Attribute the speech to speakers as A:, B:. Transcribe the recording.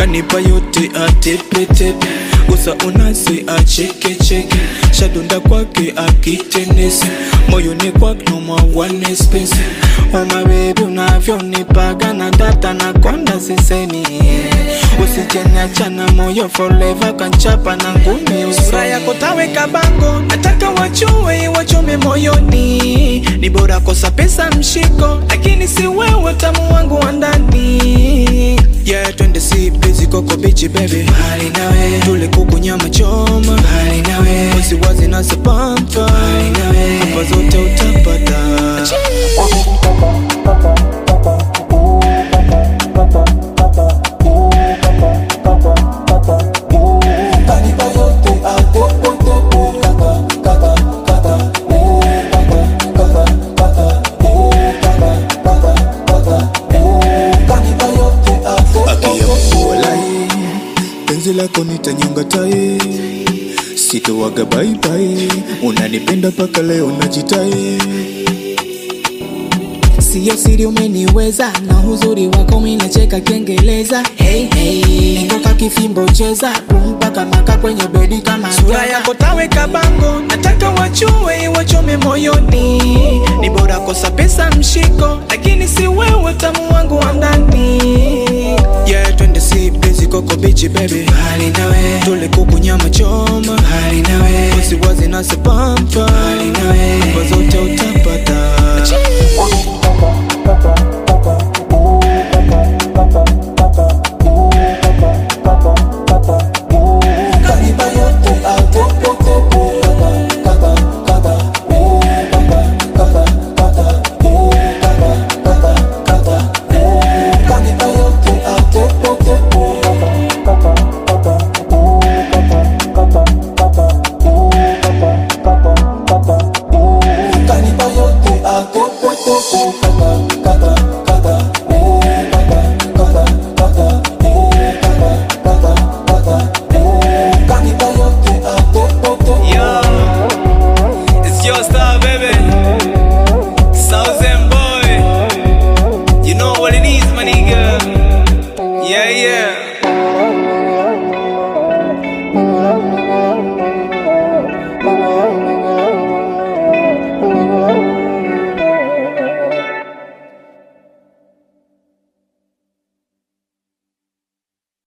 A: kanipa yote atepetepe gusa unase achekecheke shadunda kwake akitenesi moyoni kwake nomawane spesi umabebi unavyonipaga na data na konda sisemi usijeniachana moyo forever kanchapa na ngumi sura yako taweka bango nataka wachue wachome moyoni ni bora kosa pesa mshiko lakini si wewe tamu wangu wa ndani yeah twende si busy koko bichi baby hali nawe tule kuku nyama choma hali nawe wasiwazi na sapampa hali nawe hapa zote utapata Walai, penzi lako nitanyonga tai sitowaga baibai unanipenda mpaka leo najitai
B: Sio siri umeniweza na uzuri wako minacheka kengeleza hey, hey. Niko ka kifimbo cheza mpaka maka kwenye bedi kama
A: sura
B: nyoka.
A: yako taweka bango nataka wachue wachome moyoni ni bora kosa pesa mshiko lakini si wewe tamu wangu wa ndani yeah twende si busy koko bichi baby hali nawe tule kuku nyama choma hali nawe wasiwazi na sapampa